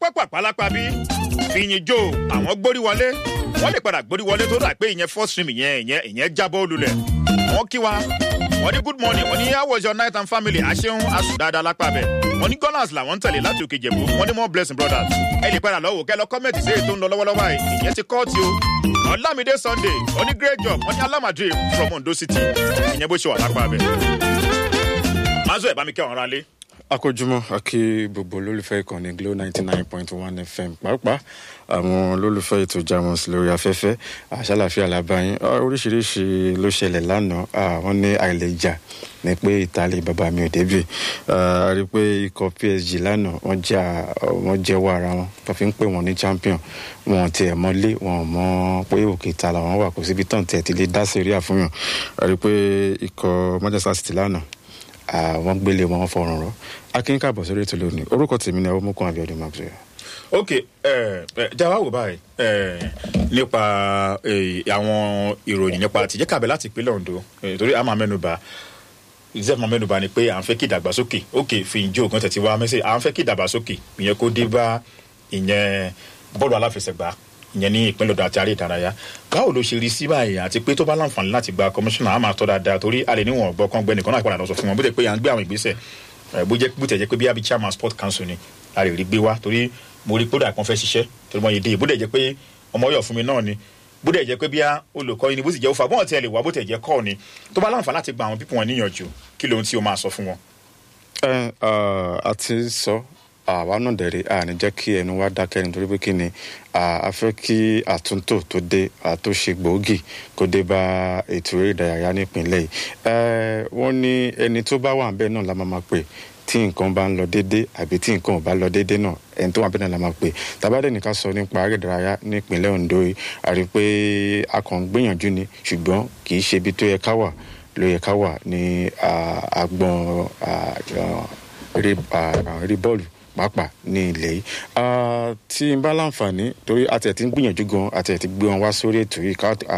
pápá lápá bí fìyìn jò àwọn gbórí wọlé wọ́n lè padà gbórí wọlé tó dà pé ìyẹn first stream ìyẹn ìyẹn ìyẹn jábọ́ olùlẹ̀ wọ́n kí wa wọ́n ní good morning wọ́n ní how was your night and family àṣeun asùn dáadáa lápá bẹ̀ wọ́n ní gunners làwọn ń tẹ̀lé láti òkè jẹ̀bú wọ́n ní more blessing brothers ẹ lè padà lọ́wọ́ kẹ́ lọ kọ́mẹ̀tì sí èyí tó ń lọ lọ́wọ́lọ́wọ́ yìí ìyẹn ti kọ́ọ̀tì o ọ̀làmídé sunday wọ́n ní great job wọ́n ní alamadre from ondo city ìyẹn bó ṣe wà lápá bẹ̀ mazo ẹ̀ bá mi kẹ́ ọ̀rọ̀ alẹ́ akójúmọ́ akí gbogbo olólùfẹ́ ìkànnì glo ninety nine point one fm pàápàá àwọn olólùfẹ́ ètò jamus lórí afẹ́fẹ́ àṣàlàfíà làbáyín oríṣiríṣi ló ṣẹlẹ̀ lánàá wọ́n ní àìlèjà ní pé ìtàlẹ̀ bàbá mi ò débì a rí i pé ikọ̀ psg lánàá wọ́n jà wọ́n jẹ́wọ́ ara wọn tó fi ń pè wọ́n ní champion wọn tiẹ̀ mọ́lé wọn mọ́ pé òkè ta làwọn wà kó síbi tán tiẹ̀ ti lè dá sẹ́rí àfúnyàn a rí i pé ikọ̀ manchester city lánàá àwọn gbélé wọn fọrùn rọ akin káàbọ̀ sórí ètò lónìí orúkọ tèmi ni ọmọkùnrin abiodun maxwell. ok jáwá wò báyìí nípa àwọn ìròyìn nípa àtijọ́ kàbẹ̀ láti ìpínlẹ̀ ondo torí a máa mẹ́nuba ìṣẹ́ máa mẹ́nuba ni pé à ń fẹ́ kí ìdàgbàsókè ok fi ìjó ògùn tẹ̀tí wá mẹ́sẹ̀ à ń fẹ́ kí ìdàgbàsókè ìyẹn kó dé bá ìyẹn bọ́ọ̀lù aláfẹsẹ̀gbá ìyẹn ní ìpínlẹ̀ ọ̀dọ̀ àti àárẹ̀ ìdárayá báwo ló ṣe rí sí báyìí àti pé tó bá láǹfààní láti gba kọmíṣánná á máa tọ́ dáadáa torí a lè níwọ̀n ọ̀gbọ́n kan gbẹ́ni kan náà padà lọ sọ fún wọn bó tẹ̀ pé à ń gbé àwọn ìgbésẹ̀ bó jẹ́ bó tẹ̀ jẹ́ pé bí abi chairman sport council ni a lè rí gbé wá torí mo rí kódà kan fẹ́ ṣiṣẹ́ torí mo yẹ dé bó tẹ̀ jẹ́ pé ọmọ yọ̀ fún mi náà ni bó tẹ̀ jẹ́ pé bí olùkọ́ yìí ni bó sì jẹ́ òfà bọ́ọ̀ tí ẹ lè wá bó tẹ̀ jẹ́ kọ́ ni tó bá láǹfààní láti gba àwọn pípọ̀ wọn níyànjú kí lóhun tí o máa sọ fún wọn. ẹ a ti sọ àwa náà dẹ̀rẹ̀ a ní jẹ́ kí ẹnu wa dákẹ́ nítorí pé kí ni a fẹ́ kí àtúntò tó dé àtúnṣe gbòógì kó dé bá ètò eré ìdárayá nípìnlẹ̀ yìí wọ́n ní ẹni tó bá wà bẹ́ẹ̀ náà la máa pè tí nǹkan bá ń lọ déédé àbí tí nǹkan ò bá lọ déédé náà ẹni tó wà bẹ́ẹ̀ náà la máa pè tàbádẹ́ nìkan sọ nípa eré ìdárayá nípìnlẹ̀ ondo yìí a rí i pé a kàn ń gbìyànjú ni ṣùgbọ́n kì í ṣe ibi tó yẹ ká wà ló yẹ ká wà ní agbọn eré bọ́ọ̀lù pàápàá ní ilẹ̀ yìí tí n bá láǹfààní torí àti ẹ̀ ti ń gbìyànjú gan àti ẹ̀ ti gbé wọn wá sórí ètò yìí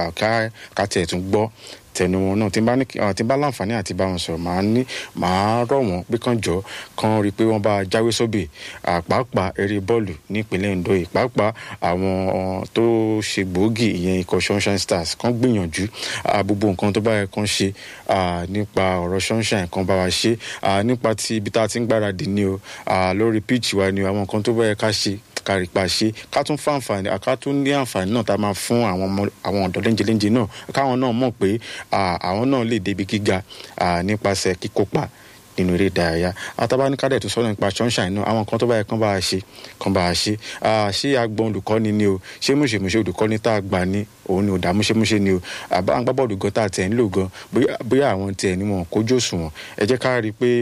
ká tiẹ̀ tún gbọ́ tẹnu wọn náà tí n bá láǹfààní àti bá wọn sọ̀rọ̀ màá ní màá rọ̀ wọ́n pé kàn jọ kàn rí i pé wọ́n bá jáwé sóbì pàápàá eré bọ́ọ̀lù nípínlẹ̀ ondo yìí pàápàá àwọn tó ṣe gbòógì ìyẹn ikọ̀ sunshine stars kàn gbìyànjú gbogbo nǹkan tó bá yẹ kàn ṣe nípa ọ̀rọ̀ sunshine kan bá wa ṣe nípa ti ibi tá a ti ń gbáradì ni o lórí pitch wa ni o àwọn nǹkan tó bá yẹ ká ṣe kárí pa ṣe ká tún fún àǹfààní ká tún ní àǹfààní náà tá a máa fún àwọn ọ̀dọ́ léńjeléńje náà káwọn náà mọ̀ pé àwọn náà lè débi gíga nípasẹ̀ kíkópa nínú eré ìdárayá atabaníkádẹ tó sọ̀rọ̀ nípa sunshine náà àwọn kan tó bá yẹ kán bá a ṣe kán bá a ṣe ṣé agbọn olùkọ́ni ni o ṣé múṣemúṣe olùkọ́ni tá a gbà ní òun ni ò dá múṣemúṣe ni o àbá agbábọ́ọ̀lù gan tá a tẹ̀ ń lò gan bóyá àwọn tiẹ̀ ni wọn kójú òṣùwọ̀n ẹ jẹ́ ká rí i pé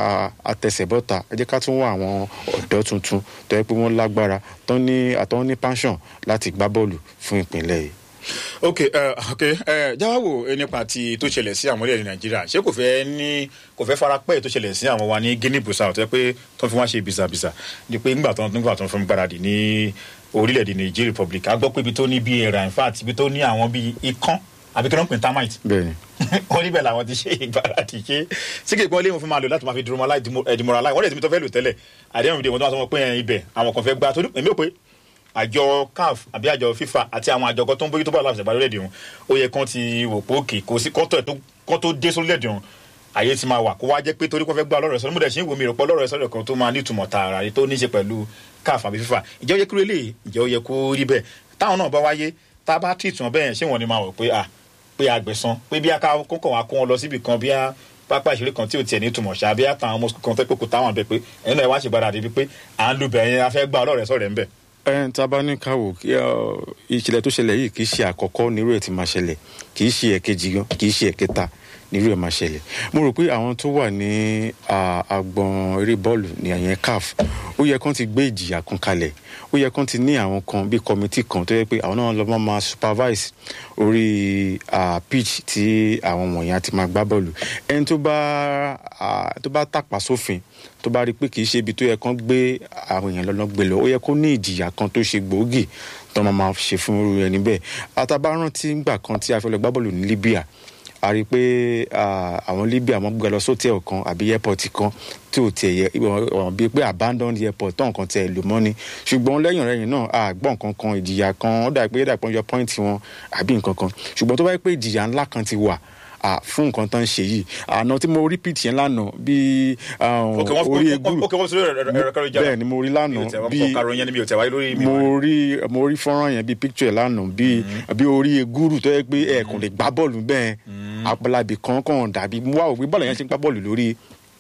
àtẹsẹ̀bọ́ta ẹ jẹ́ ká tún wá àwọn ọ̀dọ́ tuntun tó yẹ pé wọ́n lágbára tó ní àtọ́ ní passion láti gbá bọ́ọ̀lù fún ìpínlẹ̀ yìí ok uh, ok jáwáwò nípa ti tó ṣẹlẹ̀ sí àwọn orílẹ̀-èdè nàìjíríà ṣé kò fẹ́ ní kò fẹ́ fara pẹ́ tó ṣẹlẹ̀ sí àwọn wa ní guinea bissau tó yẹ pé tó fi wá ṣe bisabisa ni pé ńgbà tó ńgbà tó fún gbáradì ní orílẹ̀-èdè niger republic a gbọ́ pé ibi tó ní bíi ẹ̀rà in fact ibi tó ní àwọn bíi ikán àbí kí wọ́n pè ní termite. bẹẹni. wọ́n níbẹ̀ làwọn ti ṣe ìgbáradì ṣe sí kí ìpínlẹ̀ wọn fún máa lò láti máa fi dùrọ̀mọ́ láì dìmọ̀ràn láì wọ́n lè ti mi tó fẹ́ lò tẹ́lẹ̀ àdéhùn ìdè wọn tó máa sọ pé ibẹ̀ àwọn kan fẹ́ gbá torí èmi ò pé àjọ caf àbí àjọ fifa àti àwọn àjọ tó ń bójú tó bá láti ṣàgbá lórílẹ̀‐èdè wọn ó yẹ kán ti wò pé òkè kò sí kọ́tọ̀ kán tó dé sórílẹ̀‐èdè wọn àyè ti máa wà kó wá jẹ́ pé torí kó fẹ́ gbá ọlọ́rọ̀ sọ́dọ̀ mo dẹ̀ ṣe ń wo mi rò pé ọlọ́rọ̀ sọ́dọ̀ kan tó máa ní ìtumọ̀ tààrà tó ní í ṣe pẹ̀lú caf àbí fifa ìjẹ́ ó yẹ kúrò eléyìí ìjẹ́ ó yẹ kó rí bẹ́ẹ̀ táwọn náà bá wáyé tá a bá tì tún bẹ́ẹ̀ ṣé wọ́n ni máa wọ̀ pé à pé àgbẹ̀sán pé bí aká kókò wá kó wọn lọ síbì kan bí pápá ìṣeré kan tí ò tiẹ̀ ní ìtumọ̀ ṣá bí àtàwọn ọmọ kan fẹ́ pé kò táwọn bẹ̀ pé ẹ̀yin náà wá ṣègbára débi pé à ń lu bẹ̀yẹn afẹ́ gbá ọlọ́rẹ̀ sọ̀rẹ̀ ń bẹ̀ ẹn tá a bá ní ká wò ìṣẹ̀lẹ̀ tó ṣẹlẹ̀ yìí kì í ṣe àkọ́kọ́ nírú ẹ̀ tí máa ṣẹlẹ̀ kì í ṣe ẹ̀kejì gan kì í ṣe ẹ̀kẹta nírú ẹ̀ máa ṣẹlẹ̀ mo rò pé àwọn tó wà ní agbọn eré bọ́ọ̀lù ní àyẹn caf ó yẹ kán ti gbé ìjìyà kan kalẹ̀ ó yẹ kán ti ní àwọn kan bíi kọmitì kan tó yẹ pé àwọn náà lọ́ máa supervise orí pitch tí àwọn wọ̀nyí ti máa gbá bọ́ọ̀lù ẹni tó bá tó bá tàpá sófin tó bá rí i pé kì í ṣe ibi tó yẹ kán gbé àwọn èèyàn lọ́nà gbé lọ ó yẹ kó ní ìjìyà kan tó ṣe gbòógì tó máa máa ṣe fún irú ẹni bẹ́ẹ̀ àtàbá rántí ngbà kan tí a fẹ́ lọ gbá bọ́ọ̀lù ní libya a rí i pé ah, àwọn libya wọ́n gbé lọ sótẹ́ẹ̀lì kan àbí airport kan tí ò tiẹ̀ yẹ wọ́n bíi pé abandoned airport tó nǹkan tiẹ̀ lò mọ́ ni ṣùgbọ́n lẹ́yìn rẹ̀yìn náà a gbọ́ nǹkan kan ìjìyà kan ó dà pé dàpọ̀ yọ point wọn àbí nǹkan kan ṣùgbọ́n tó bá yẹ pé ìjìyà ńlá kan ti wà ah, fún nǹkan tó ń ṣe yìí àná tí mo rí pitch yẹn lánàá bíi ah, ok wọn orí egúrú ok wọn sọ ẹrọ ẹrọ kẹrọ ìjà bẹ́ẹ̀ ni mo rí lánàá bí bíi kàrò yẹn ni mi ò tẹ wáyé lórí mi mo rí mo rí fọ́nrán yẹn bíi picture lánàá bíi bí orí egúrú tó yẹ pé ẹ̀ẹ̀kan lè gbá bọ́ọ̀lù bẹ́ẹ̀ àpàlàbì kan kàn dàbí mo wá òwe bọ́ọ̀lù yẹn ṣe ń gbá bọ́ọ̀lù lórí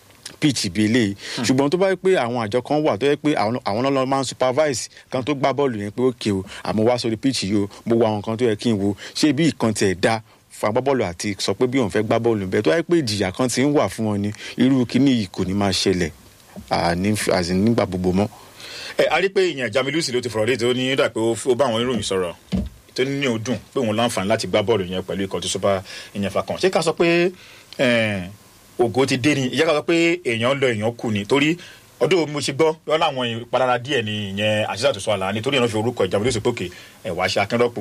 pitch bíi eléyìí ṣùgbọ́n tó bá yẹ pé àwọn àjọ kan wà tó yẹ pé àwọn àwọn náà lọ máa ń supervise kan tó gbá bọ́ọ̀lù yẹn pé ókè o àmọ́ wá sórí pitch yìí o mo wo àwọn kan tó yẹ kí n wo ṣé bí ìkan tiẹ̀ da fún agbábọ́ọ̀lù àti sọ pé bí òun fẹ́ gbá bọ́ọ̀lù bẹ́ẹ̀ tó yẹ pé ìjìyà kan ti ń wà fún wọn ni irú kíní yìí kò ní máa ṣẹlẹ̀ à, ní- àti nígbà gbogbo mọ́. ẹ a rí pé ìyẹn jamilusi ló ti fọ̀rọ̀ léde ó ní dà pé ó f- ó bá àwọn ìròyìn sọ̀rọ̀ tó ní ó dùn pé òun láǹfààní láti gbá bọ́ọ̀lù yẹn pẹ̀lú ikọ̀ tó sọ́ba ìyẹn fa kan ṣé ká sọ pé eh, ògo ti dé ni ìyá ká sọ pé èèyàn lọ èèyàn kù ni torí ọdún mo ṣe gbọ́ lọ́wọ́ láwọn ìpalára díẹ̀ ni ìyẹn àṣìṣe àtúnṣe àlà nítorí ìran fi orúkọ jamilusi pòkè ẹ̀ wá ṣe akínrọ́pò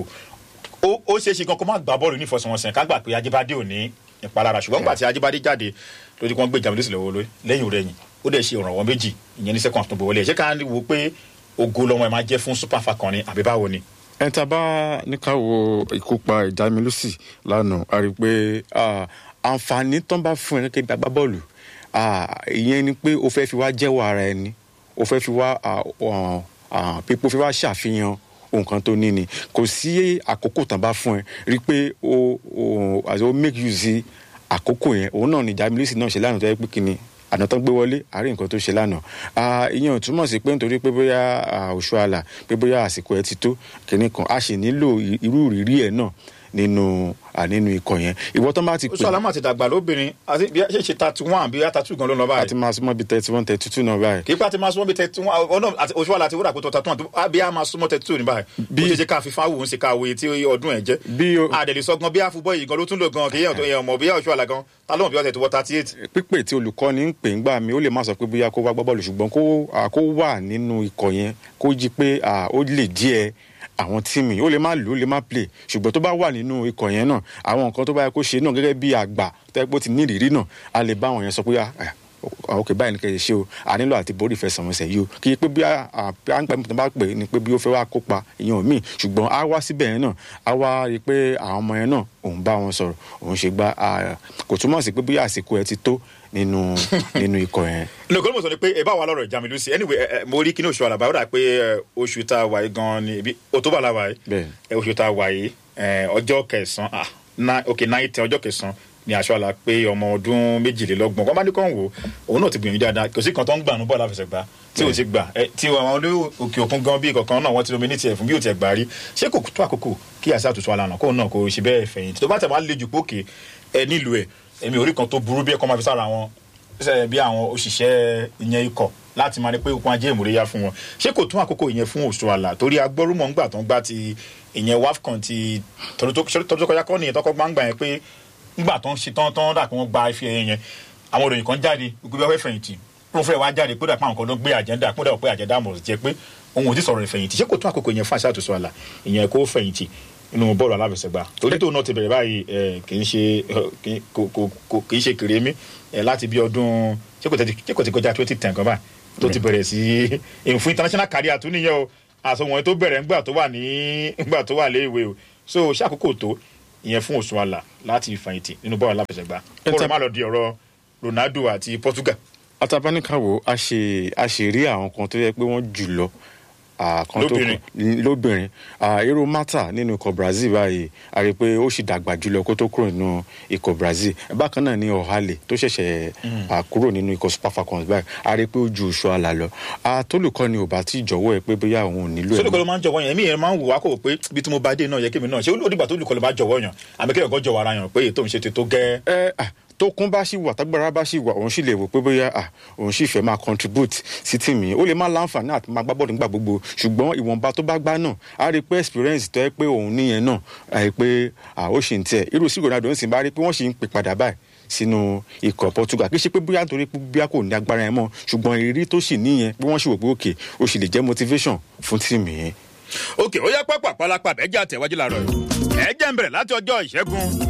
ó ó ṣeé ṣe gan kó má gbá bọ́ọ̀lù nífọ̀sọ̀wọ̀nsẹ̀ ká gbà pé ajibade ò ní ìpalára ṣùgbọ́n gbà tí ajibade jáde lójú kí wọ́n gbé jamilusi lọ́wọ́ lórí lẹ́yìn rẹ̀yìn ó dẹ̀ ṣe ìrànwọ́ méjì ìyẹn ní second tó bọ̀ wọlé ẹ̀ ṣé ká wo pé ògo lọ́wọ́ ẹ̀ máa jẹ́ fún super falcon ni àbí báwo ni. ẹ ta bá ní ká wo ìkópa ìdámilùsì lánàá a rí i pé ah, àǹfààní tó ń bá fún ẹ kékeré gbàgbá bọ́ọ̀lù ah, ìyẹn ni pé o fẹ́ fi wá jẹ́wọ́ ara ẹni o fẹ́ fi wá ah, ah, ah, pípò fi wá ṣàfihàn nǹkan tó ní ni kò sí àkókò tán bá fún ẹ rí i pé o o as o make use àkókò yẹn òun náà ni ìdámilùsì náà ṣe lánàá tó yẹ pé kíni àná tán gbé wọlé àárín nǹkan tó ṣe lánàá Ah, ìyẹn ò túmọ̀ sí pé nítorí pé bóyá ah, oṣù àlà pé bóyá àsìkò ẹ ti tó kìnnì kan a sì nílò i- irú ìrírí ẹ náà nínú ah, nínú ikọ̀ yẹn ìwọ tán bá ti oṣù pè alámọ̀ àti dàgbà lóbìnrin àti bí a ṣe ṣe thirty one bí a thirty two gan ló ń lọ àti báyìí máa súnmọ́ bíi thirty one thirty two náà báyìí kì í pa ti máa súnmọ́ bí thirty one ọ̀nà àti oṣù àlà àti wúrà kó tó thirty one bí a máa súnmọ́ thirty two ní báyìí bí ó ṣe ṣe ká fi fáwọn òun ṣe ká wòye tí ọdún ẹ̀ jẹ́ bí o àdèlè sọgbọn bí àfubọ yìí gan ló tún lò gan kì í yàn ọmọ bí oṣù àlà gan ta ló mọ̀ bí ọ̀sẹ̀ tó wọ thirty eight. pípè tí olùkọ́ni ń pè ń gbà mí ó lè má sọ pé bóyá kó wá gbá bọ́ọ̀lù ṣùgbọ́n kó ah, kó wà nínú ikọ̀ yẹn kó jí pé ah, ó lè díẹ̀ àwọn tíìmù yìí ó lè má lò ó lè má play ṣùgbọ́n tó bá wà nínú ikọ̀ yẹn náà àwọn nǹkan tó bá yẹ kó ṣe náà gẹ́gẹ́ bí àgbà tẹ́gbó ti ní ìrírí náà a lè bá àwọn yẹn sọ pé ah, ah, ok báyìí ni kẹ́ ẹ ṣe o a nílò àti borí ìfẹsẹ̀wọnsẹ̀ yìí o kì í pé bí àǹpẹ̀ tó bá pè é ni pé bí ó fẹ́ wá kópa ìyẹn ò míì ṣùgbọ́n a wá síbẹ̀ yẹn náà a wá rí i pé àwọn ọmọ yẹn náà òun bá wọn sọ̀rọ̀ òun ṣe gbá ah, kò túmọ̀ sí pé bí àsìkò ẹ ti tó nínú nínú ikọ̀ yẹn. nǹkan mo sọ ni pé ẹ bá wa lọ́rọ̀ ìjà mi lùsì anyway ẹ, ẹ, mo rí kíní oṣù àlàbà ó dà pé ẹ, oṣù tá a wà yìí gan ni ibi october la wà yìí Bẹ́ẹ̀ni. ẹ, oṣù tá a wà yìí ẹ, ọjọ́ kẹsàn-án ah na ok náìtẹ ọjọ́ kẹsàn-án ni aṣọ àlà pé ọmọ ọdún méjìlélọ́gbọ̀n wọ́n bá ní kàn wò òun náà ti gbìyànjú dáadáa kò sí kan tó ń gbà nú bọ́ọ̀lù àfẹsẹ̀gbá tí ò ti gbà ẹ, tí àwọn olú òkè òkun gan bí kankan náà wọ́n ti lomi ní tiẹ̀ fún bí ò tiẹ̀ gbà rí ṣé kò tó àkókò kí àṣà àtúntò àlànà kóun náà kò ṣe bẹ́ẹ̀ fẹ̀yìntì tó bá tẹ̀ wá le jù pókè ẹ nílùú ẹ èmi orí kan tó burú bí ẹ̀kọ́ máa fi sára wọn ṣe bí àwọn òṣìṣẹ́ ìyẹn ikọ̀ láti máa ní pé okun ajé ìmúrẹ́yà fún wọn ṣé kò tún àkókò ìyẹn fún oṣù àlà torí agbọ́rúmọ̀ ńgbà tó ń gbá ti ìyẹn wafcon ti tọdún tó tọdún tó kọjá kọ́ nìyẹn tọkọ gbangba yẹn pé ńgbà tó ń ṣe tán tán dà pé wọ́n gba ife ẹ̀yẹ yẹn àwọn òròyìn kan jáde gbogbo ẹwẹ́ fẹ̀yìntì pé wọ́n fẹ́ wá jáde pé dàpọ̀ àwọn kan ló gbé àjẹ́ndà pé dàpọ̀ pé àjẹ́ndà mọ̀ jẹ́ pé òun ò ti sọ̀rọ̀ ìfẹ̀yìntì ṣé kò tún àkókò ìyẹn fún àṣà àtúnṣe àlà ìyẹn kó fẹ̀yìntì inú bọ́ọ̀lù aláfẹsẹ̀gbá torí tóun náà ti bẹ̀rẹ̀ báyìí ẹ̀, kì í ṣe ẹ̀, kì í- kò- kò- kò- kì í ṣe kèrémí ẹ̀, láti bí ọdún ṣé kò tẹ̀ ṣé kò ti kọjá twenty ten kan báyìí tó ti bẹ̀rẹ̀ sí èyí fún international career tó níyẹn o àsọwọ̀n tó bẹ̀rẹ̀ ńgbà tó wà ní ńgbà tó wà léèwé o so ṣé àkókò tó ìyẹn fún oṣù àlà láti fẹ̀yìntì nínú bọ́ọ̀lù aláfẹsẹ̀gbá Ẹ kó ta- rẹ̀ má lọ di ọ̀rọ̀ Ronaldo àti Portugal atabanikawo a ṣe a ṣe rí àwọn kan tó yẹ pé wọ́n jù lọ ah, kan tó Lóbìnrin. kù- lóbìnrin Ah, ero mata nínú ikọ̀ brazil báyìí a rí i pé ó sì dàgbà jùlọ kó tó kúrò nínú ikọ̀ brazil bákan náà ní ọ̀hálẹ̀ tó ṣẹ̀ṣẹ̀ ah, kúrò nínú ikọ̀ super falcons báyìí a rí i pé ó ju oṣù àlà lọ Ah, tólùkọ́ni ò bá tí ì jọ̀wọ́ ẹ pé bóyá òun ò nílò ẹ̀ sólùkọ́ mọ́. ló máa ń jọ̀wọ́ yẹn èmi yẹn máa ń wò wá kó o pé bí tí mo bá dé náà yẹ kémi náà ṣé ó dìgbà tó olùkọ́ ló bá jọ̀wọ́ yàn àmì kéèyàn kan jọ̀wọ́ ara yàn pé ètò òun ṣe ti tó gẹ́ ẹ à, tó kún bá sì wà tágbára bá sì wà òun sì lè wò pé bóyá à, òun sì fẹ́ máa contribute sí tìmí ó lè má láǹfààní àti máa gbá bọ́ọ̀lù nígbà gbogbo ṣùgbọ́n ìwọ̀nba tó bá gbá náà á rí i pé experience tó yẹ pé òun níyẹn náà àì pé à, ó sì ń tẹ̀ irú sí Ronaldo ń sìn bá rí i pé wọ́n sì ń pè padà báyìí sínú ikọ̀ Portugal kì í ṣe pé bóyá nítorí pé bóyá kò ní agbára yẹn mọ́ ṣùgbọ́n ìrírí tó sì níyẹn pé wọ́n sì wò pé òkè ó sì lè jẹ́ motivation fún tìmí yẹn. òkè ó yá pápá pálápàá bẹ́ẹ̀ jẹ́ àtẹ̀wájú làárọ̀ yìí ẹ jẹ́ ń bẹ̀rẹ̀ láti ọjọ́ ìṣẹ́gun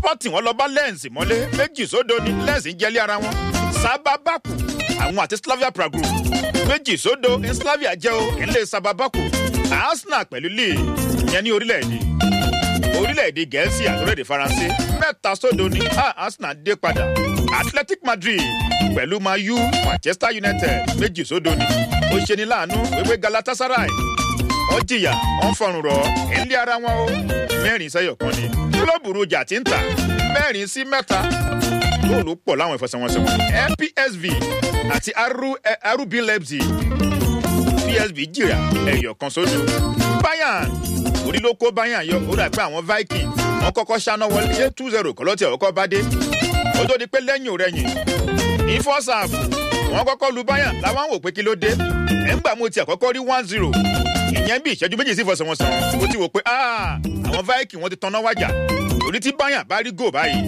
liberty wọn lọ bá lens mọ́lé méjì sódò ní lens ń jẹ́lé ara wọn sábàbàkù àwọn àti slavia prague méjì sódò ní slavia jẹ́ o ilé sábàbàkù arsenal pẹ̀lú lee ìyẹn ní orílẹ̀-èdè orílẹ̀-èdè gẹ̀ẹ́sì àti orílẹ̀-èdè faransé mẹ́ta sódò ní arsenal dé padà athletic madrid pẹ̀lú mayu manchester united méjì sódò ní ó ṣe ní láàánú wípé galatasaray wọ́n jìyà wọ́n fọrùn rọ̀ ilé ara wọn o mẹ́rin sẹ́yọ̀ kan ni kílọ̀bù rojà ti ń tà mẹ́rin sí mẹ́ta góòlù pọ̀ láwọn ìfọsẹ̀wọnsẹ̀ wọn npsv àti rb leipzig psv jìyà ẹ̀yọ̀ kan sódò bayern orí ló kó bayern yọ ó dà pé àwọn viking wọn kọ́kọ́ ṣáná wọlé ṣé two zero kọ́ lọ́tì ọ̀kọ́ bá dé ó tó di pé lẹ́yìn òrẹ́yìn ní fọ́sàfù wọn kọ́kọ́ lu bayern làwọn wò pé kí ló dé ẹ̀ ń gbà mo ti àkọ́kọ́ rí one zero ìyẹn bí ìṣẹ́jú méjì sí ìfọsẹ̀wọnsẹ̀ wọn ó ti wò pé àwọn viking wọn ti tanná wájà torí tí bayern bá rí gò báyìí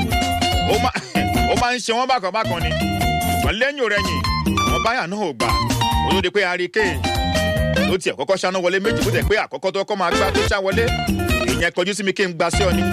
ó máa ń ṣe wọn bákan bákan ni wọn lẹ́yìn òrẹ́yìn àwọn bayern náà ò gbà ó tó di pé harry kane ló tiẹ̀ kọ́kọ́ ṣáná wọlé méjì bó tẹ̀ pé àkọ́kọ́ tó kọ́ máa gbá tó ṣá wọlé ìyẹn kọjú sí mi kí n gba sí ọ ni.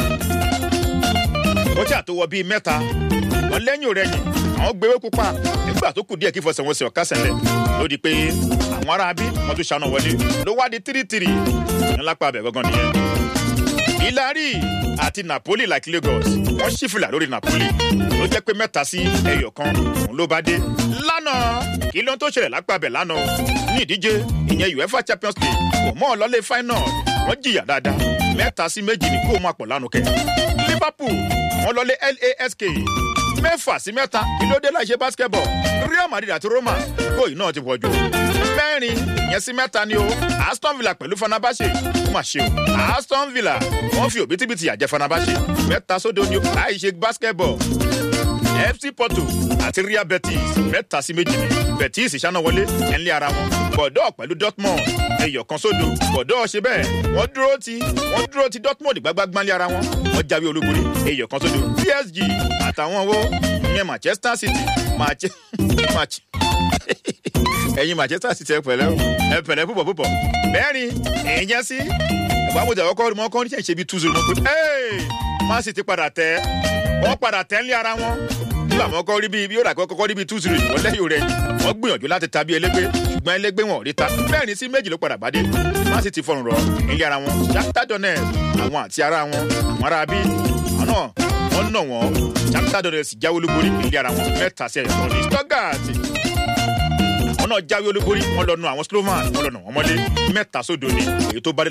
ó ṣáà tó wọ bíi mẹ́ta wọn lẹ́yìn òrẹ́yìn àwọn gbé wékú pa nígbà tó kù díẹ̀ kí fọsẹ̀wọnsẹ̀ ọ̀ká sẹ́lẹ̀ ló di pé àwọn ará bí wọ́n tún ṣáná wọlé ló wá di tírítírì ńlápá abẹ gangan nìyẹn. ìlàrí àti napoli like lagos wọ́n ṣí fìlà lórí napoli ló jẹ́ pé mẹ́ta sí ẹyọ kan òun ló bá dé lánàá kí ló ń tó ṣẹlẹ̀ lápá abẹ lánàá ní ìdíje ìyẹn uefa champions league kò mọ́ ọ lọ́lé final wọ́n jìyà dáadáa mẹ́ta sí méjì ní kó máa pọ̀ lánàá kẹ́ liverpool wọ́n lọ́lé lask mẹ́fà sí mẹ́ta kí ló dé láì ṣe basketball real madrid àti roma góòyì náà ti pọ̀ jù mẹ́rin ìyẹn sí mẹ́ta ni o aston villa pẹ̀lú fanabase ó mà ṣe o aston villa wọ́n fi òbítíbitì àjẹ fanabase mẹ́ta sódò ni o láì ṣe basketball fc porto àti real betis mẹ́ta sí méjì ni betis ṣáná wọlé ẹ̀ńlẹ́ ara wọn bọ̀dọ̀ pẹ̀lú dortmund ẹ̀yọ̀ kan sódò bọ̀dọ̀ ṣe bẹ́ẹ̀ wọ́n dúró ti wọ́n dúró ti dortmund gbágbágbánlé ara wọn wọ́n jáwé olúborí ẹ̀yọ̀ kan sódò psg àtàwọn wo ìyẹn manchester city match ẹ̀yin manchester city ẹ pẹ̀lẹ́ ẹ pẹ̀lẹ́ púpọ̀ púpọ̀ mẹ́rin ìyẹn sí ìbámojì àkọ́kọ́ mọ́ kọ́ ní ṣe bí two zero mọ́ pé man city padà tẹ́ wọ́n padà tẹ́ ń lé ara wọn nígbà wọn kọ́ rí bíi bí ó rà kọ́kọ́ rí bíi two zero wọ́n lẹ́yìn rẹ̀ wọ́n gbìyànjú láti ta bí elégbé ṣùgbọ́n elégbé wọn ò rí ta mẹ́rin sí méjì ló padà bá dé man city fọrùn rọ ilé ara wọn shakhtar donetsk àwọn àti ara wọn àwọn ará bí àwọn náà wọ́n nà wọ́n shakhtar donetsk jáwé olúborí ilé ara wọn mẹ́ta sí ẹ̀yọ̀ ní stuttgart àwọn náà jáwé olúborí wọ́n lọ nu àwọn slovan wọ́n lọ nà wọ́n mọ́lé mẹ́ta sódò ní èyí tó bá dé